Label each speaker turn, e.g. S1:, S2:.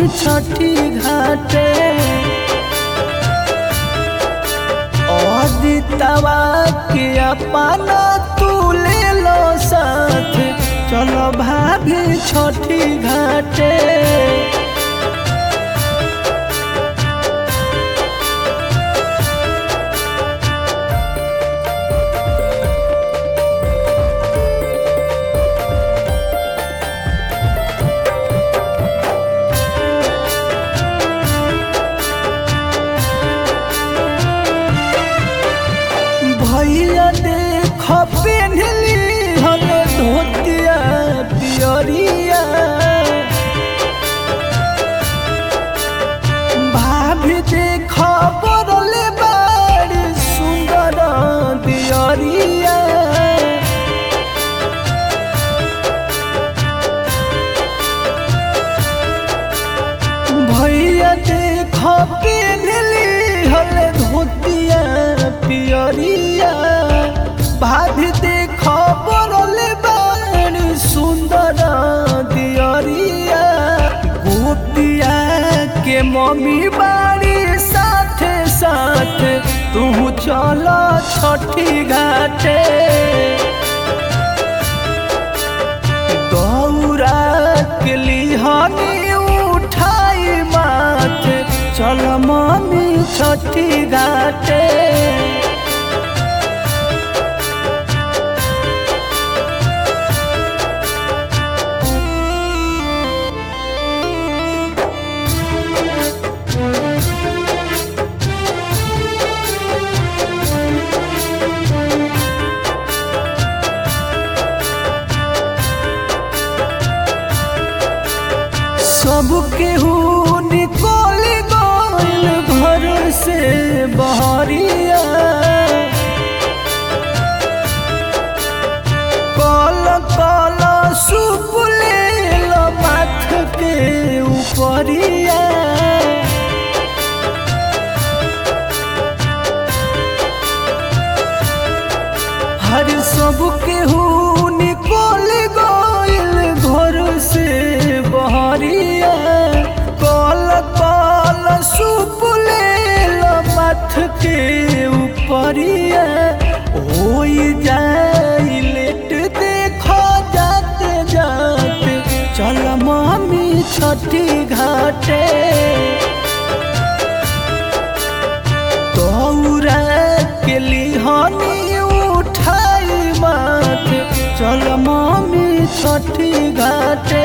S1: छठी घाटे अदितवा के अपना तू ले लो साथ चलो भाभी छठी घाटे भैया देख पेन्हली हल धोतिया पियरिया भाभी देख बरले बाड़ी सुंदर दियरिया भैया देख पेन्हली हल धोतिया पियरिया भाभी देख बरले बाड़ी सुंदर दियरिया गोपिया के मम्मी बाड़ी साथे साथ तू चल छठी घाटे गौरा के लिहानी उठाई माथ चल मम्मी छठी घाटे सब केहू निकल गइल घर से बहरिया कल कल सुप ले माथ के ऊपरिया हर सब केहू निकल गइल घर से बहरिया कल कल सुप ले मथ के ऊपरिया होई जाई लेट देखो जाते जाते चल मामी छठी घाटे तौरा के लिहानी उठाई माथ चल मामी छठी घाटे